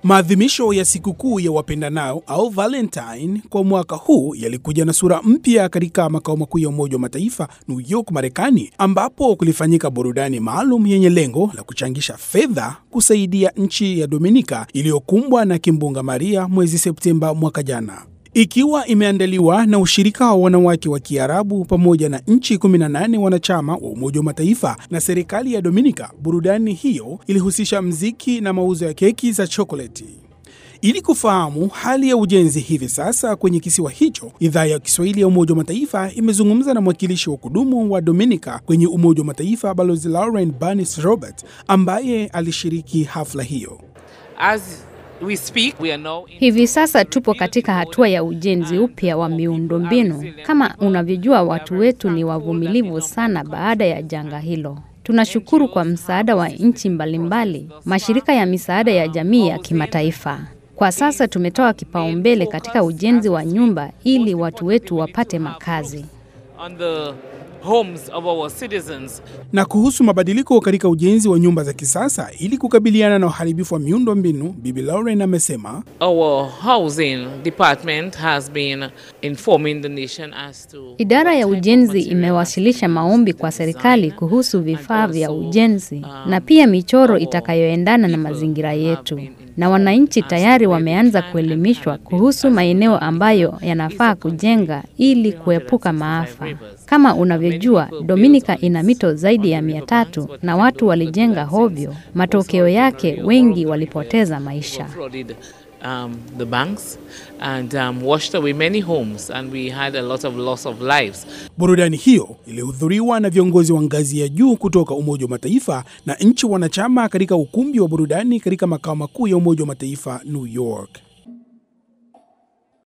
Maadhimisho ya sikukuu ya wapendanao au Valentine kwa mwaka huu yalikuja na sura mpya katika makao makuu ya Umoja wa Mataifa New York, Marekani, ambapo kulifanyika burudani maalum yenye lengo la kuchangisha fedha kusaidia nchi ya Dominika iliyokumbwa na kimbunga Maria mwezi Septemba mwaka jana ikiwa imeandaliwa na ushirika wa wanawake wa Kiarabu pamoja na nchi 18 wanachama wa Umoja wa Mataifa na serikali ya Dominika. Burudani hiyo ilihusisha mziki na mauzo ya keki za chokoleti. Ili kufahamu hali ya ujenzi hivi sasa kwenye kisiwa hicho, idhaa ya Kiswahili ya Umoja wa Mataifa imezungumza na mwakilishi wa kudumu wa Dominica kwenye Umoja wa Mataifa, Balozi Lauren Barnes Robert, ambaye alishiriki hafla hiyo. As we speak, we are now in Hivi sasa tupo katika hatua ya ujenzi upya wa miundombinu. Kama unavyojua, watu wetu ni wavumilivu sana baada ya janga hilo. Tunashukuru kwa msaada wa nchi mbalimbali, mashirika ya misaada ya jamii ya kimataifa. Kwa sasa tumetoa kipaumbele katika ujenzi wa nyumba ili watu wetu wapate makazi. on the homes of our citizens. Na kuhusu mabadiliko katika ujenzi wa nyumba za kisasa ili kukabiliana na uharibifu wa miundo mbinu, Bibi Lauren amesema Our housing department has been informing the nation as to Idara ya ujenzi imewasilisha maombi kwa serikali kuhusu vifaa vya ujenzi na pia michoro itakayoendana na mazingira yetu, na wananchi tayari wameanza kuelimishwa kuhusu maeneo ambayo yanafaa kujenga ili kuepuka maafa. Kama unavyojua, Dominika ina mito zaidi ya mia tatu na watu walijenga hovyo. Matokeo yake wengi walipoteza maisha. flooded um, the banks and um, washed away many homes, and we had a lot of loss of lives. burudani hiyo ilihudhuriwa na viongozi wa ngazi ya juu kutoka Umoja wa Mataifa na nchi wanachama katika ukumbi wa burudani katika makao makuu ya Umoja wa Mataifa New York.